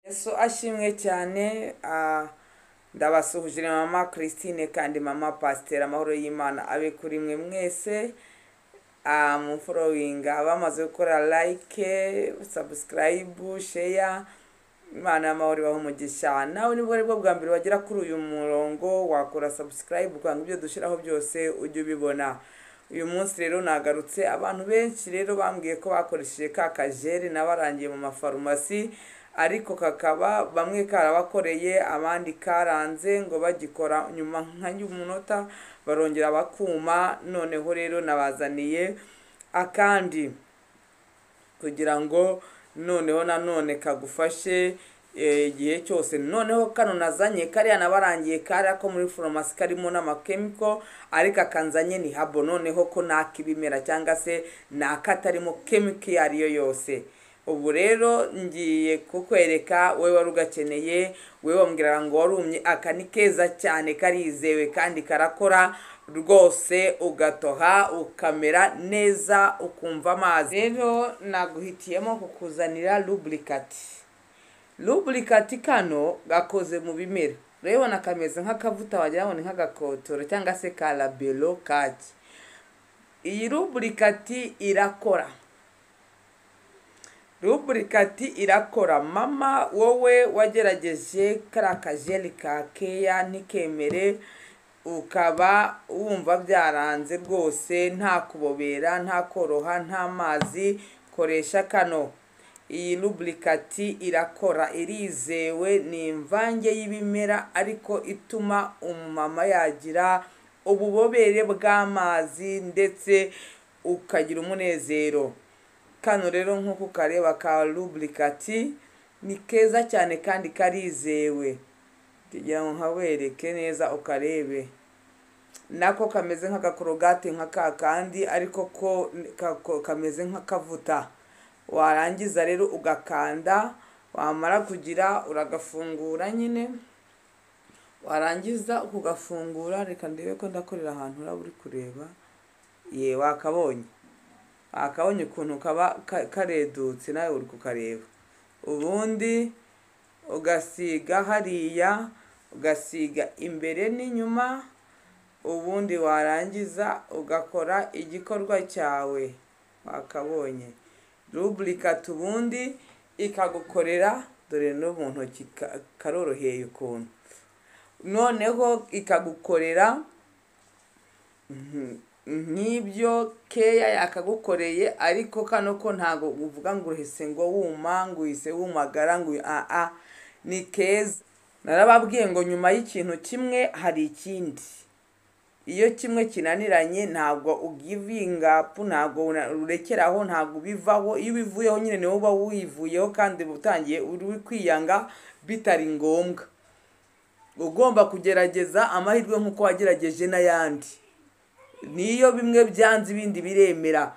yesu ashimwe cyane ah, ndabasuhuje ni mama christine kandi mama pasiteri amahoro y'imana abe kuri mwe mwese ah, mumforowinga bamaze gukora like sabusikarayibu sheya imana y'amahoro ibaha umugisha nawe nibwo aribwo bwa mbere wagera kuri uyu murongo wakora sabusikarayibu ukanga ibyo dushyiraho byose ujye ubibona uyu munsi rero nagarutse abantu benshi rero bambwiye ko bakoresheje ka kajeri n'abarangiye mu mafarumasi ariko kakaba bamwe karabakoreye abandi karanze ngo bagikora nyuma nka y'umunota barongera bakuma noneho rero nabazaniye akandi kugira ngo noneho nanone kagufashe eh, igihe cyose noneho kano nazanye kariya nabarangiye kariya ko muri farumasi karimo n'amakemiko ariko akanzanye ni habo noneho ko nakibimera cyangwa se nakatarimo kemiko iyo ari yo yose ubu rero ngiye kukwereka wowe wari ugakeneye wowe wambwiraga ngo warumye aka ni keza cyane karizewe kandi karakora rwose ugatoha ukamera neza ukumva amazi rero naguhitiyemo kukuzanira lubricati lubricati kano gakoze mu bimera urabibona kameze nk'akavuta wagira ngo ni nk'agakotoro cyangwa se ka labelo kaki iyi lubricati irakora ruburikati irakora mama wowe wagerageje kariya kajeri ka keya ntikemere ukaba wumva byaranze rwose nta kubobera nta koroha nta mazi koresha kano iyi ruburikati irakora irizewe ni imvange y'ibimera ariko ituma umumama yagira ububobere bw'amazi ndetse ukagira umunezero kano rero nk'uko ukareba ka ruburikati ni keza cyane kandi karizewe kugira ngo nkawereke neza ukarebe nako kameze nk'agakorogate nka ka kandi ariko ko kako- kameze nk'akavuta warangiza rero ugakanda wamara kugira uragafungura nyine warangiza ukugafungura reka ndebe ko ndakorera ahantu uraba uri kureba ye wakabonye akabonye ukuntu kaba ka- karedutse nawe uri kukareba ubundi ugasiga hariya ugasiga imbere n'inyuma ubundi warangiza ugakora igikorwa cyawe wakabonye ruburikati ubundi ikagukorera dore no mu ntoki ka- karoroheye ukuntu noneho ikagukorera nk'ibyo keya yakagukoreye ariko kano ko ntabwo uvuga ngo uhise ngo wuma ngo uhise wumagara ngo uyu- aa ni keza narababwiye ngo nyuma y'ikintu kimwe hari ikindi iyo kimwe kinaniranye ntabwo ugivingapu ntabwo una- urekeraho ntabwo ubivaho iyo ubivuyeho nyine niwe uba wivuyeho kandi uba utangiye uri kwiyanga bitari ngombwa ugomba kugerageza amahirwe nk'uko wagerageje n'ayandi niyo bimwe byanze ibindi biremera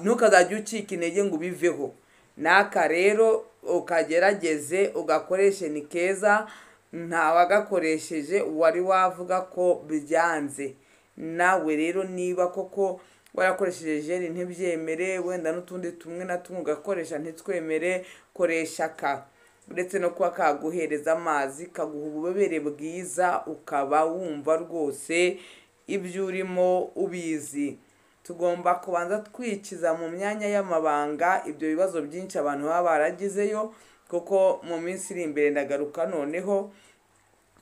ntukazajya ucika intege ngo ubiveho n'aka rero ukagerageze ugakoreshe ni keza ntawagakoresheje wari wavuga ko byanze nawe rero niba koko warakoresheje jeri ntibyemere wenda n'utundi tumwe na tumwe ugakoresha ntitwemere koresha ka uretse no kuba kaguhereza amazi kaguha ububobere bwiza ukaba wumva rwose ibyo urimo ubizi tugomba kubanza twikiza mu myanya y'amabanga ibyo bibazo byinshi abantu baba baragizeyo kuko mu minsi iri imbere ndagaruka noneho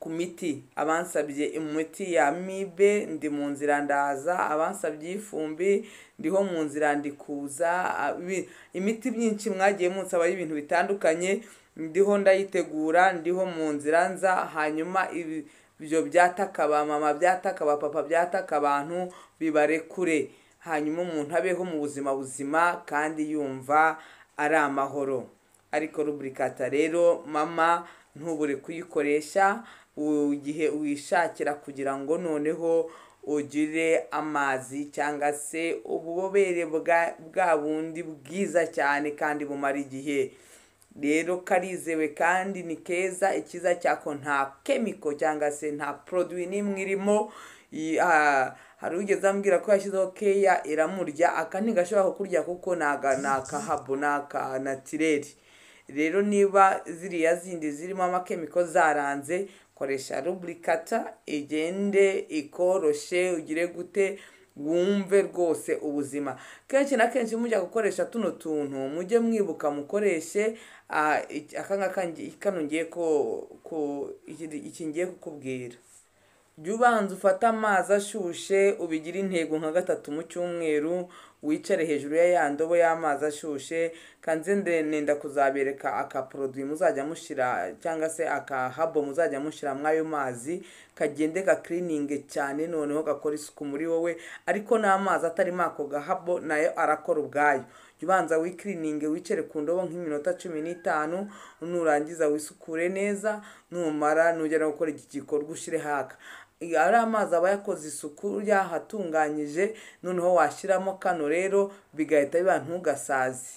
ku miti abansabye imiti ya mibe ndi mu nzira ndaza abansabye y'ifumbi ndiho mu nzira ndikuza a- ibi- imiti myinshi mwagiye munsaba y'ibintu bitandukanye ndiho ndayitegura ndiho mu nzira nza hanyuma ibi- ibyo byataka ba mama byataka ba papa byataka abantu bibarekure hanyuma umuntu abeho mu buzima buzima kandi yumva ari amahoro ariko ruburikata rero mama ntubure kuyikoresha u- igihe wishakira kugira ngo noneho ugire amazi cyangwa se ububobere bwa- bwa bundi bwiza cyane kandi bumara igihe rero karizewe kandi ni keza icyiza cyako nta kemiko cyangwa se nta poroduwi n'imwe irimo I- ah, hari ugeze ambwira ko yashyizeho keya iramurya aka ntigashobora kukurya kuko ni aka ni akahabo ni aka natireri rero niba ziriya zindi zirimo amakemiko zaranze koresha ruburikata igende ikoroshe ugire gute wumve rwose ubuzima kenshi na kenshi mujya gukoresha tuno tuntu mujye mwibuka mukoreshe ah, iki- aka ngaka ngi- kano ngiye ko- ko- iki- iki ngiye kukubwira jya ubanza ufate amazi ashushe ubigire intego nka gatatu mu cyumweru wicare hejuru ya ya ndobo y'amazi ashushe kandi nze nenda kuzabereka akaproduwi muzajya mushyira cyangwa se akahabo muzajya mushyira muri ayo mazi kagende gakirininge cyane noneho gakora isuku muri wowe ariko n'amazi atarimo ako gahabo nayo arakora ubwayo jya ubanza wikirininge wicare ku ndobo nk'iminota cumi n'itanu nurangiza wisukure neza numara nujya no gukora iki gikorwa ushyire haka Iyo ari amazi aba yakoze isuku yahatunganyije noneho washyiramo kano rero bigahita biba ntugasazi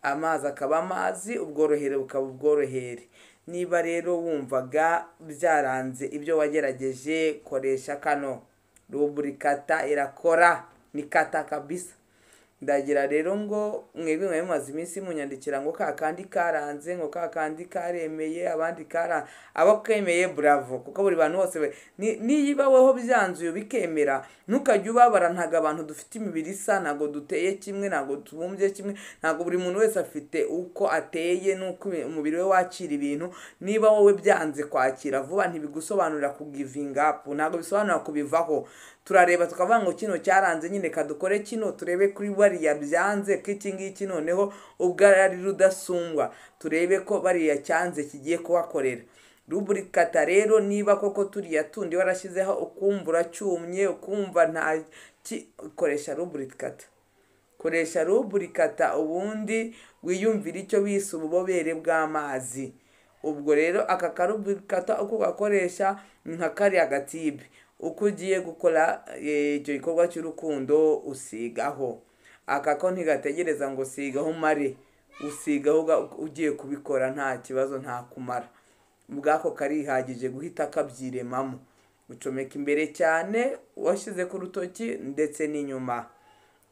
amazi akaba amazi ubworohere bukaba ubworohere niba rero wumvaga byaranze ibyo wagerageje koresha kano ruburikata irakora ni kata kabisa ndagira rero ngo mwebwe mwari mumaze iminsi munyandikira ngo ka kandi karanze ngo ka kandi karemeye abandi karanze abo kemeye buravo kuko buri bantu bose ba- ni- niba wowe byanze uyu bikemera ntukajye ubabara ntabwo abantu dufite imibiri isa ntabwo duteye kimwe ntabwo tubumbye kimwe ntabwo buri muntu wese afite uko ateye n'uko ibi- umubiri we wakira ibintu niba wowe byanze kwakira vuba ntibigusobanurira kugivinga apu ntabwo bisobanura kubivaho turareba tukavuga ngo kino cyaranze nyine kadukore kino turebe kuri bariya byanze ko iki ngiki noneho ubwo ari rudasumbwa turebe ko bariya cyanze kigiye kubakorera ruburikata rero niba koko turiya tundi warashyizeho ukumva uracyumye ukumva nta ki- koresha ruburikata koresha ruburikata ubundi wiyumvire icyo bise ububobere bw'amazi ubwo rero aka karuburikata uko ugakoresha ni nka kariya gatibe uko ugiye gukora eh, icyo gikorwa cy'urukundo usigaho aka ko ntigategereza ngo sigaho umare usigaho uga- ugiye kubikora nta kibazo nta kumara ubwako karihagije guhita kabyiremamo ucomeka imbere cyane washyize ku rutoki ndetse n'inyuma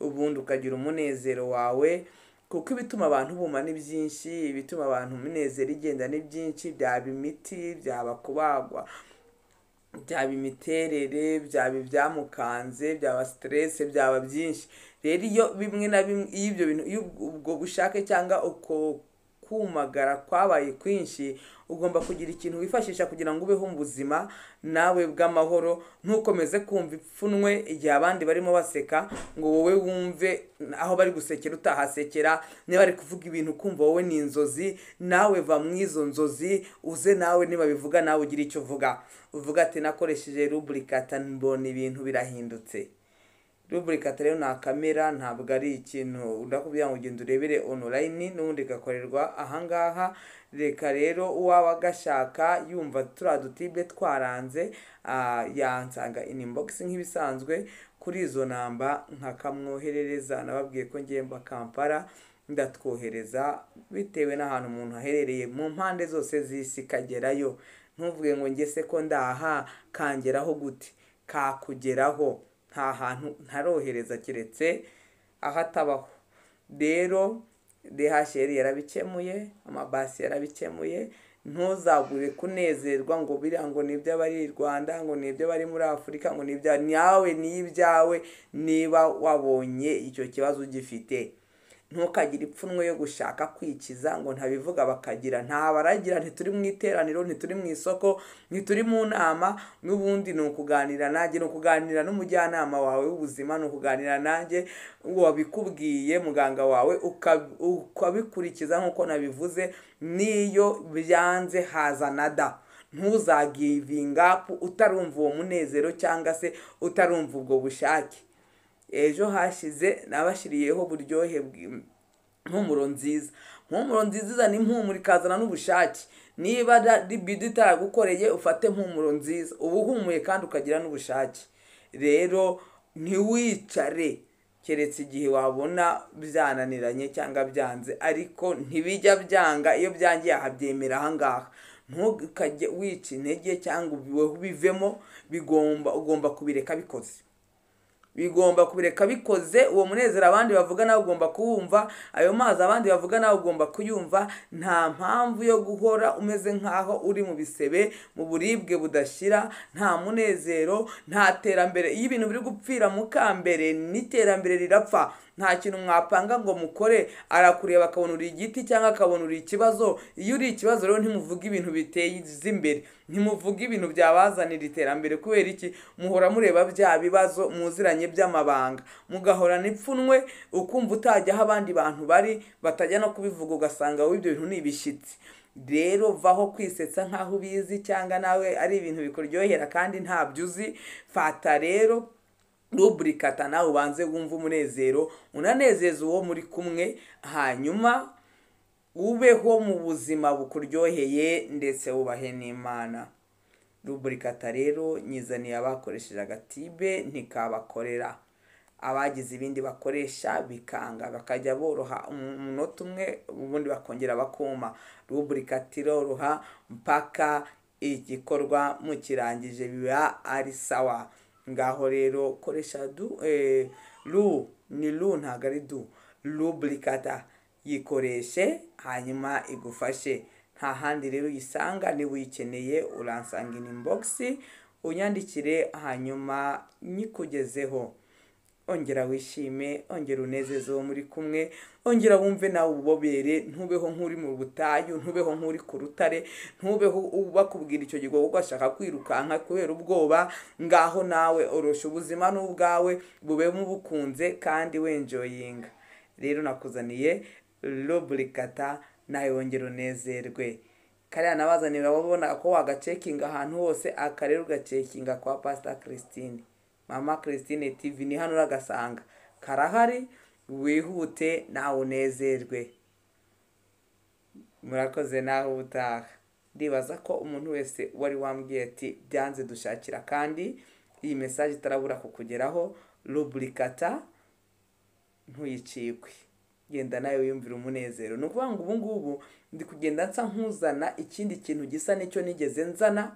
ubundi ukagira umunezero wawe kuko ibituma abantu buma ni byinshi ibituma abantu umunezero igenda ni byinshi byaba imiti byaba kubagwa byaba imiterere byaba ibyamukanze byaba siterese byaba byinshi rero iyo bimwe na bimwe iyo ibyo bintu iyo ubwo bushake cyangwa uko kumagara kwabaye kwinshi ugomba kugira ikintu wifashisha kugira ngo ubeho mu buzima nawe bw'amahoro ntukomeze kumva ipfunwe igihe abandi barimo baseka ngo wowe wumve aho bari gusekera utahasekera niba bari kuvuga ibintu ukumva wowe ni inzozi nawe va mu izo nzozi uze nawe nibabivuga nawe ugira icyo uvuga uvuga ati nakoresheje ruburikata mbona ibintu birahindutse ruburikata rero ni kamera ntabwo ari ikintu ndakubwira ngo ugenda urebere onorayini n'ubundi igakorerwa ahangaha reka rero uwaba agashaka yumva turiya dutibe twaranze ah, yansanga inibogisi nk'ibisanzwe kuri izo namba nkakamwoherereza nababwiye ko ngemba kampala ndatwohereza bitewe n'ahantu umuntu aherereye mu mpande zose z'isi kagerayo ntuvuge ngo nge se ko ndaha kangeraho gute kakugeraho nta hantu ntarohereza keretse aho atabaho rero dehasheri yarabikemuye amabasi yarabikemuye ntuzagure kunezerwa ngo biriya ngo ni iby'abari i rwanda ngo ni iby'abari muri afurika ngo ni ibya nawe ni ibyawe niba wabonye icyo kibazo ugifite ntukagire ipfunwe yo gushaka kwikiza ngo ntabivuga bakagira ntabaragira ntituri mu iteraniro ntituri mu isoko ntituri mu nama n'ubundi ni ukuganira nanjye ni ukuganira n'umujyanama wawe w'ubuzima ni ukuganira nanjye wabikubwiye muganga wawe uka- ukabikurikiza nk'uko nabivuze n'iyo byanze hazana da ntuzagivingapu utarumva uwo munezero cyangwa se utarumva ubwo bushake ejo hashize nabashyiriyeho uburyohe bwi- impumuro nziza impumuro nziza izana impumuro ikazana n'ubushake niba da- libido itaragukoreye ufate impumuro nziza uba uhumuye kandi ukagira n'ubushake rero ntiwicare keretse igihe wabona byananiranye cyangwa byanze ariko ntibijya byanga iyo byangiye ahabyemera ahangaha ntukajye wica intege cyangwa ubive- ubivemo bigomba ugomba kubireka bikoze bigomba kubireka bikoze uwo munezero abandi bavuga nawe ugomba kuwumva ayo mazi abandi bavuga nawe ugomba kuyumva nta mpamvu yo guhora umeze nk'aho uri mu bisebe mu buribwe budashyira nta munezero nta terambere iyo ibintu biri gupfira mukambere n'iterambere rirapfa nta kintu mwapanga ngo mukore arakureba akabona uri igiti cyangwa akabona uri ikibazo iyo uri ikibazo rero ntimuvuge ibintu biteza imbere ntimuvuge ibintu byabazanira iterambere kubera iki muhora mureba bya bibazo muziranye by'amabanga mugahora n'ipfunwe ukumva utajya aho abandi bantu bari batajya no kubivuga ugasanga wowe ibyo bintu ni ibishyitsi rero vaho kwisetsa nk'aho ubizi cyangwa nawe ari ibintu bikuryohera kandi ntabyo uzi fata rero ruburikata nawe ubanze wumve umunezero unanezeza uwo muri kumwe hanyuma ubeho mu buzima bukuryoheye ndetse wubahe n'imana ruburikata rero nyizaniye abakoresheje agatibe ntikabakorera abagize ibindi bakoresha bikanga bakajya boroha umunota umwe ubundi bakongera bakuma ruburikata iroroha mpaka igikorwa mukirangije biba ari sawa ngaho rero koresha du eh, lu ni lu ntabwo ari du ruburikata yikoreshe hanyuma igufashe nta handi rero uyisanga niba uyikeneye uransanga ini inibogisi unyandikire hanyuma nyikugezeho ongera wishime ongera unezeze uwo muri kumwe ongera wumve nawe ububobere ntubeho nk'uri mu butayu ntubeho nk'uri ku rutare ntubeho bakubwira icyo gikorwa kuko ashaka kwirukanka kubera ubwoba ngaho nawe orosha ubuzima n'ubwawe bubemo bukunze kandi wenjoyinga rero nakuzaniye ruburikata nawe wongera unezerwe kariya nabazanira urabona ko wagacekinga ahantu hose akarere ugacekinga kwa pasita christine mama christine tv ni hano uragasanga karahari wihute nawe unezerwe murakoze nawe ubutaha ndibaza ko umuntu wese wari wambwiye ati byanze dushakira kandi iyi mesaje itarabura kukugeraho ruburikata ntuyicikwe genda nawe wiyumvira umunezero ni ukuvuga ngo ubu ngubu ndi kugenda nsa nk'uzana ikindi kintu gisa n'icyo nigeze nzana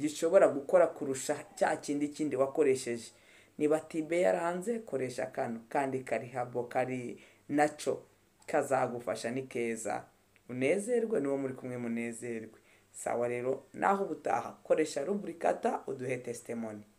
gishobora gukora kurusha cya kindi kindi wakoresheje niba tibe yaranze koresha kano kandi karihabo kari nacyo kazagufasha ni keza unezerwe n'uwo muri kumwe munezerwe sawa rero naho ubutaha koresha ruburikata uduhe tesitemoni